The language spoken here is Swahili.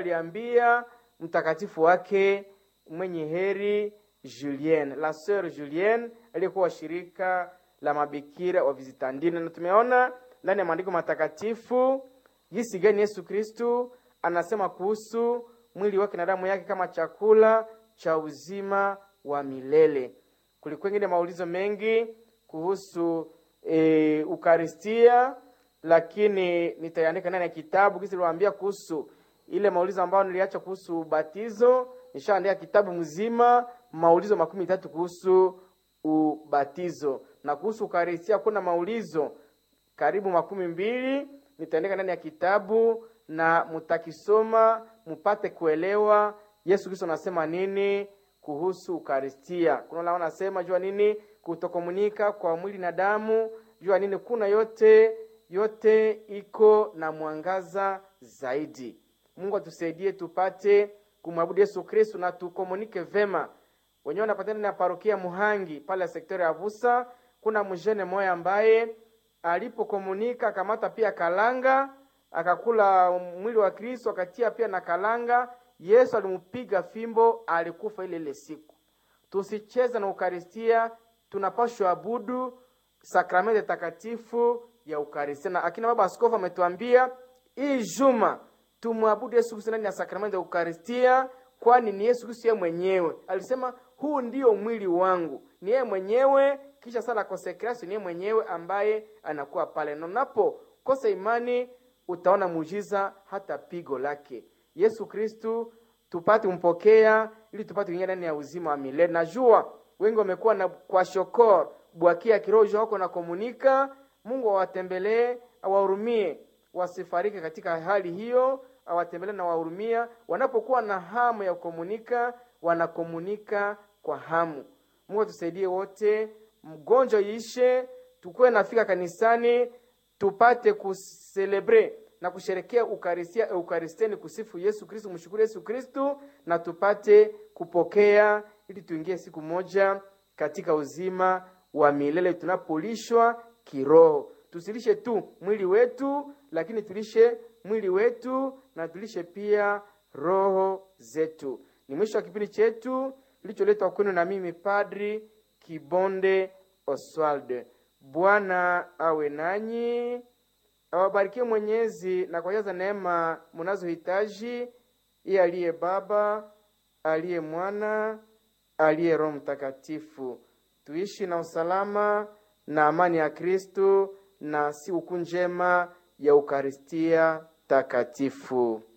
aliambia mtakatifu wake mwenye heri Julienne, la sœur Julienne aliyekuwa shirika la mabikira wa Vizitandine, na tumeona ndani ya maandiko matakatifu jinsi gani Yesu Kristu anasema kuhusu mwili wake na damu yake kama chakula cha uzima wa milele. Kulikuwa ingine maulizo mengi kuhusu e, Ukaristia, lakini nitaandika ndani ya kitabu kisi niliwaambia kuhusu ile maulizo ambayo niliacha kuhusu ubatizo. Nishaandika kitabu mzima maulizo makumi tatu kuhusu ubatizo, na kuhusu Ukaristia kuna maulizo karibu makumi mbili nitaandika ndani ya kitabu na mutakisoma mupate kuelewa Yesu Kristo anasema nini kuhusu Ukaristia. Kuna wale wanasema jua nini kutokomunika kwa mwili na damu, jua nini, kuna yote yote iko na mwangaza zaidi. Mungu atusaidie tupate kumwabudu Yesu Kristo na tukomunike vema. Wenyewe wanapatana na parokia Muhangi pale sektori ya Vusa, kuna mjene moya ambaye alipokomunika akamata pia kalanga akakula mwili wa Kristo akatia pia na kalanga. Yesu alimpiga fimbo, alikufa ile ile siku. Tusicheze na Ukaristia, tunapashwa abudu sakramenti takatifu ya Ukaristia. Na akina baba askofu ametuambia hii juma tumwabudu Yesu Kristo ndani ya sakramenti ya Ukaristia, kwani ni Yesu Kristo yeye mwenyewe alisema, huu ndio mwili wangu. Ni yeye mwenyewe, kisha sala konsekrasio, ni yeye mwenyewe ambaye anakuwa pale, na unapokosa imani utaona muujiza hata pigo lake. Yesu Kristu tupate kumpokea ili tupate kuingia ndani ya uzima wa milele. Najua wengi wamekuwa na kwa shokor bwakia kiroho wako na komunika. Mungu awatembelee, awahurumie, wasifariki katika hali hiyo, awatembelee na wahurumia. Wanapokuwa na hamu ya kukomunika, wanakomunika kwa hamu. Mungu atusaidie wote, mgonjwa iishe, tukuwe nafika kanisani tupate kuselebre na kusherekea ukaristia eukaristeni, kusifu Yesu Kristu, mshukuru Yesu Kristu na tupate kupokea, ili tuingie siku moja katika uzima wa milele tunapolishwa kiroho. Tusilishe tu mwili wetu, lakini tulishe mwili wetu na tulishe pia roho zetu. Ni mwisho wa kipindi chetu kilicholetwa kwenu na mimi Padri Kibonde Oswald. Bwana awe nanyi, awabarikie Mwenyezi na kujaza neema mnazohitaji, iye aliye Baba, aliye Mwana, aliye Roho Mtakatifu. Tuishi na usalama na amani ya Kristo na siku njema ya Ukaristia takatifu.